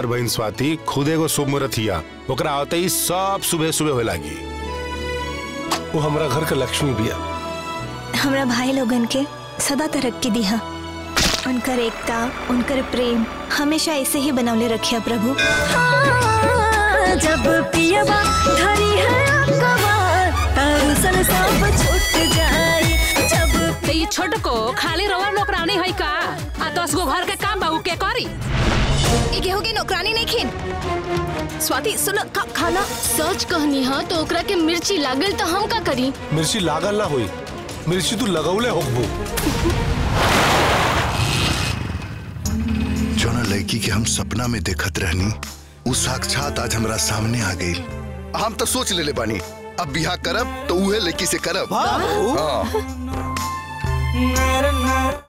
हमार बहन स्वाति खुद एगो शुभ मुहूर्त हिया ओकरा आवते ही सब सुबह सुबह होए लागी वो हमारा घर का लक्ष्मी बिया हमरा भाई लोगन के सदा तरक्की दिहा उनकर एकता उनकर प्रेम हमेशा ऐसे ही बनौले रखिया प्रभु जब पियबा धरी है सब छूट जाए जब ते ई छोट को खाली रवा नौकरानी है का आ दस गो घर के काम बाबू के करी ई गेहूं की नौकरानी नहीं खीन स्वाति सुन खा, खाना सच कहनी हा तो ओकरा के मिर्ची लागल तो हम का करी मिर्ची लागल ना हुई मिर्ची तू लगौले होकबू जौना लड़की के हम सपना में देखत रहनी उ साक्षात आज हमरा सामने आ गई हम तो सोच लेले बानी अब बिहा करब तो उहे लड़की से करब हाँ